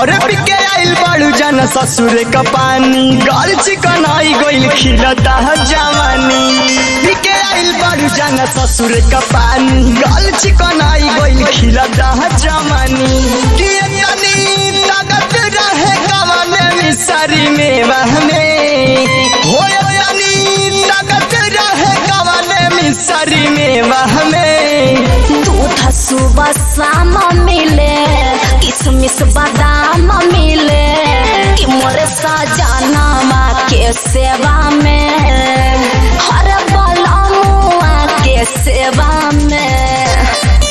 और पिके आइल बाड़ू जन ससुर का पानी गल चिकन आई गइल खिलता है जवानी पिके आइल बाड़ू जन ससुर का पानी गल चिकन आई गइल खिलता है जवानी कि तनी ताकत रहे कमाने मिसरी में बहने हो तनी ताकत रहे कमाने मिसरी में बहने दूध सुबह शाम मिले किसमिस बादाम मिले कि मोरे सजाना माँ के सेवा में हर बलमुआ के सेवा में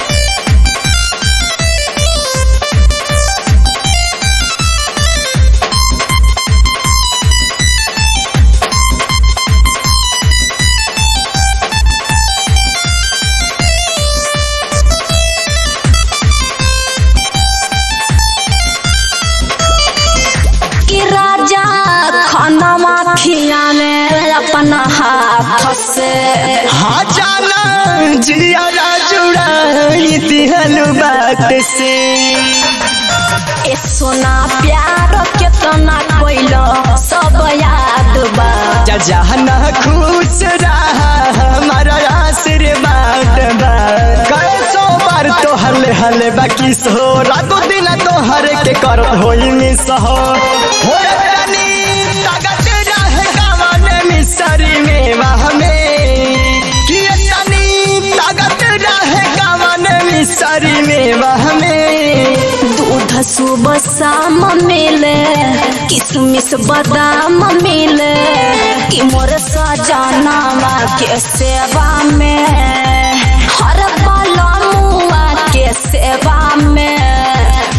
कि राजा खाना खियाने अपना हाथ से हाँ जाना जिया जुड़ाई दिहलु बात से ए सोना प्यार केतना कोइलो सब याद बा जा जहना खुश रहा हमारा आशीर्वाद बा कैसो बार तो हले हले बाकी सो रातो दिन तो हर के कर होई मिस हो हो तनी ताकत रहे कामने मिसरी में वाह में कि तनी ताकत रहे कामने मिसरी में वाह में दूध सुबह शाम मिले किसमिस बादाम मिले कि मोर सजनावा के सेवा में हर बलमुआ के सेवा में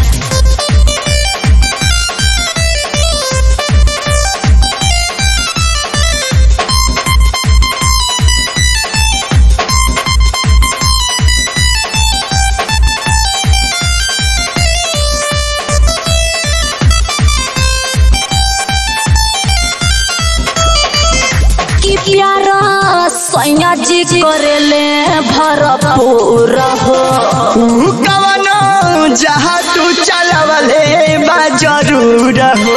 कि प्यारा सैया जी करेले भरपूर हो कवनो जहाँ तू चलवले बा जरूर हो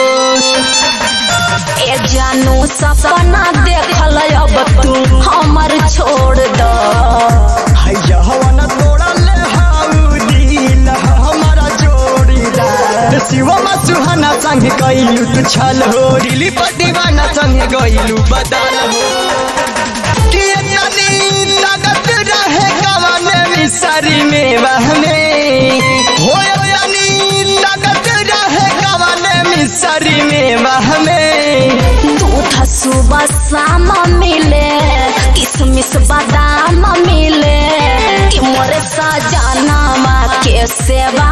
ए जानू सपना देखल अब तू हमर छोड़ दो हैया हवन तोड़ल हाउ दिल हमारा जोड़ीदार शिवम सुहाना संग कैलू तू छल हो दिली दीवाना संग गैलू बदल हो कि तनी ताकत रहे कवने मिसरी में बहने हो तनी ताकत रहे कवने मिसरी में बहने दूध सुबह शाम मिले किसमिस बादाम मिले कि मोरे सजनावा के सेवा